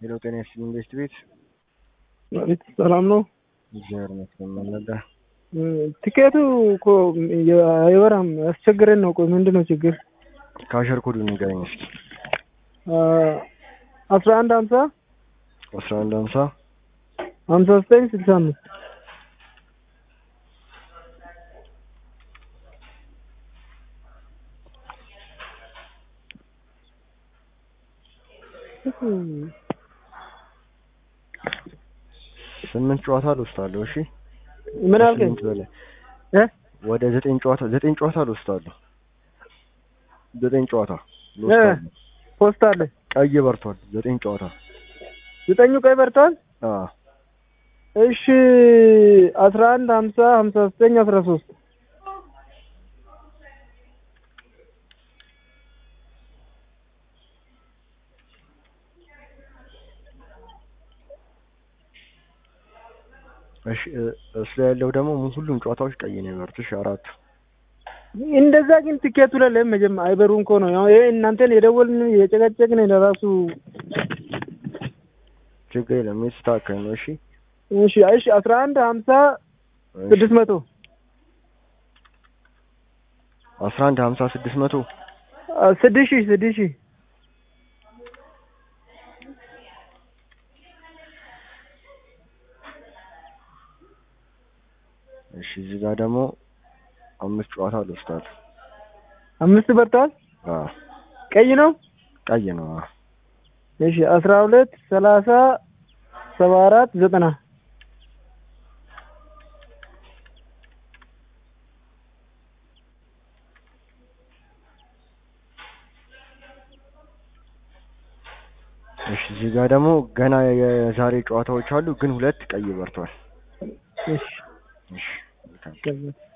ሄሎ ጤና ይስጥልኝ ኢንቨስት ቤት ማለት ሰላም ነው። እግዚአብሔር ይመስገን። ምን ነበር? ቲኬቱ እኮ አይበራም፣ ያስቸግረን ነው። ቆይ ምንድን ነው ችግር? ካሸር ኮዱ ንገረኝ እስኪ። አስራ አንድ ሀምሳ አስራ አንድ ሀምሳ ሀምሳ ዘጠኝ ስልሳ አምስት ስምንት ጨዋታ ልወስዳለሁ። እሺ ምን አልከኝ? ስምንት በላይ እ ወደ ዘጠኝ ጨዋታ ዘጠኝ ጨዋታ ልወስዳለሁ። ዘጠኝ ጨዋታ ልወስዳለሁ። ፖስት አለ ቀይ በርቷል። ዘጠኝ ጨዋታ ዘጠኙ ቀይ በርቷል። አዎ እሺ አስራ አንድ ሀምሳ ሀምሳ ዘጠኝ አስራ ሶስት እሺ እ- እሱ ላይ ያለው ደግሞ ሁሉም ጨዋታዎች ቀይ ነው የበሩት። እሺ አራቱ እንደዛ ግን ቲኬቱ ላይ ለምን መጀመ- አይበሩም እኮ ነው ያው ይሄ እናንተን የደወልን የጨቀጨቅን ለራሱ ችግር የለም የተስተካከለ ነው። እሺ እሺ እሺ አስራ አንድ ሀምሳ እሺ። ስድስት መቶ አስራ አንድ ሀምሳ ስድስት መቶ ስድስት ሺህ ስድስት ሺህ እሺ እዚህ ጋር ደግሞ አምስት ጨዋታ ልወስዳለሁ። አምስት በርቷል። አዎ ቀይ ነው። ቀይ ነው። አዎ እሺ አስራ ሁለት ሰላሳ ሰባ አራት ዘጠና እሺ እዚህ ጋር ደግሞ ገና የዛሬ ጨዋታዎች አሉ፣ ግን ሁለት ቀይ በርቷል። እሺ እሺ መልካም። ገባኝ።